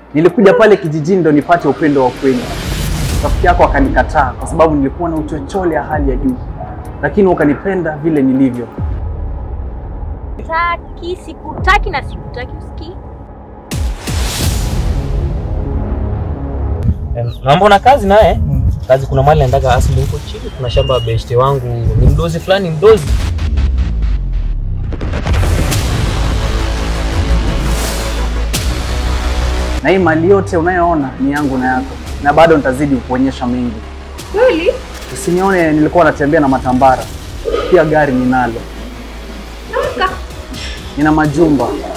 Nilikuja pale kijijini ndo nipate upendo wa kweli. Rafiki yako akanikataa kwa sababu nilikuwa na uchochole ya hali ya juu, lakini ukanipenda vile nilivyo. Taki, sikutaki na sikutaki, usikii? Em, Mambo na kazi naye kazi, kuna mali naendaga asili huko chini, kuna shamba ya beshte wangu ni mdozi fulani mdozi Na hii mali yote unayoona ni yangu na yako, na bado nitazidi kuonyesha mengi. Kweli? Usinione nilikuwa natembea na matambara, pia gari ninalo, Naka. nina majumba,